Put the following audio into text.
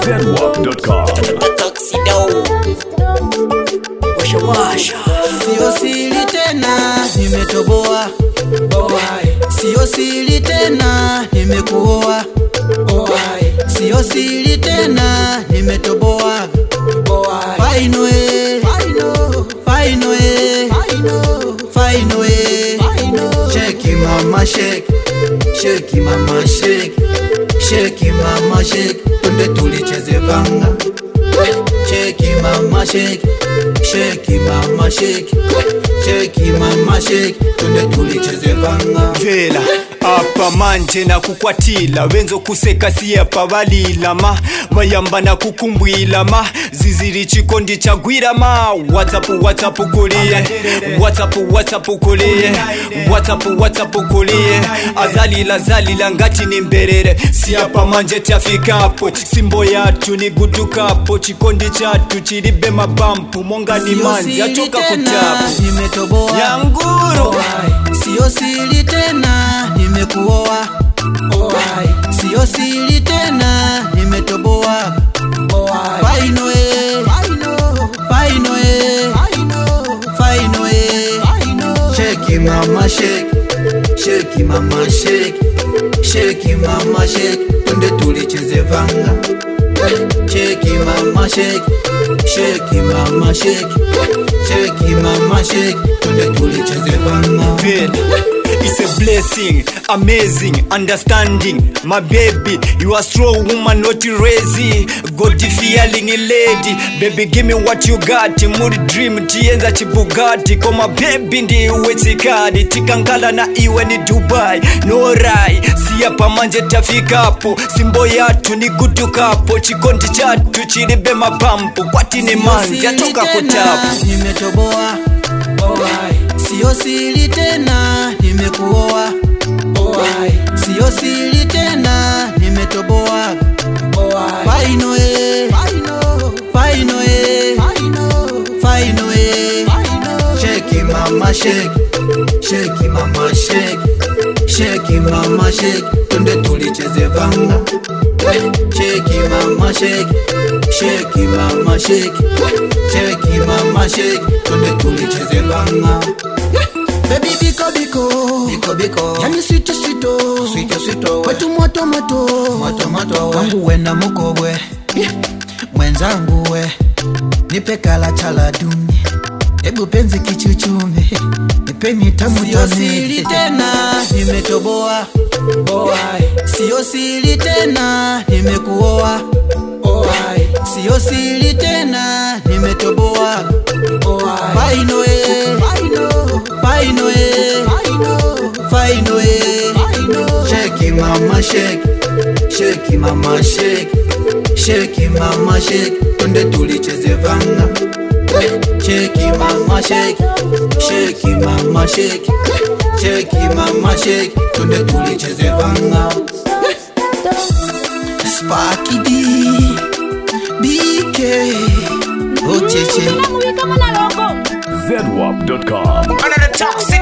zedwap.com. Tuxedo. Washa washa. Sio siri tena, nimetoboa. Sio siri tena, nimekuoa. Sio siri tena, nimetoboa. Final eh, final eh, final eh. Shake it, mama shake, shake it, mama shake, shake it, mama shake. Twende tulicheze vanga. Shake it, mama shake, shake it, mama shake, shake it, mama shake. Twende tulicheze vanga. vela apa manje na kukwatila wenzo kuseka siyapa balilama mayamba na kukumbwilama ziziri chikondi chagwirama whatsapp whatsapp kuliye whatsapp whatsapp kuliye whatsapp whatsapp kuliye azalila zalila ngati ni mberere siyapa manje tyafikapo simbo yatu ni gutukapo chikondi chatu chilibe mabampu monga ni Sio manzi siri atoka tena, kutapu nimetoboa. yanguru Sio siri tena, nimekuoa. Sio siri tena, nimetoboa. Final eh, final eh, final eh. Shake it, mama shake, shake it, mama shake, shake it, mama shake. Twende tulicheze vanga. Shake it, mama shake, shake it, mama shake, shake it, mama shake. Twende tulicheze vanga. feel. It's a blessing, amazing, understanding. My baby, you are strong woman, not lazy. God feeling a lady. Baby, give me what you got. Muri dream, tienza chibugati. Koma baby ndiwe chikadi. Tikankala na iwe ni Dubai. No rai, siya pamanje tafikapo. Simbo yatu ni gutukapo. Chikondi chatu chilibe mapampu. Kwati ni manzi, atoka kutapu. nimetoboa sio siri tena nimekuoa sio siri tena nimetoboa Final eh, final eh, final eh. Shake it, mama shake shake it, mama shake shake it, mama shake twende tulicheze vanga Shake it, mama shake shake it, mama shake shake it, mama shake twende tulicheze vanga Baby biko biko biko biko yani sweet sweet sweet sweet wetu moto moto moto moto wangu we na mukobwe mwenzangu we nipe kala chala duni hebu penzi kichuchume nipeni tamu Sio siri tena nimetoboa sio siri tena nimekuoa sio siri tena nimetoboa Final eh, final eh, final eh. Shake it, mama shake, shake it, mama shake, shake it, mama shake. Twende tulicheze vanga. Shake it, mama shake, shake it, mama shake, shake it, mama shake. Twende tulicheze vanga. Sparky D, BK, Ocheche. zedwap.com. Another toxic.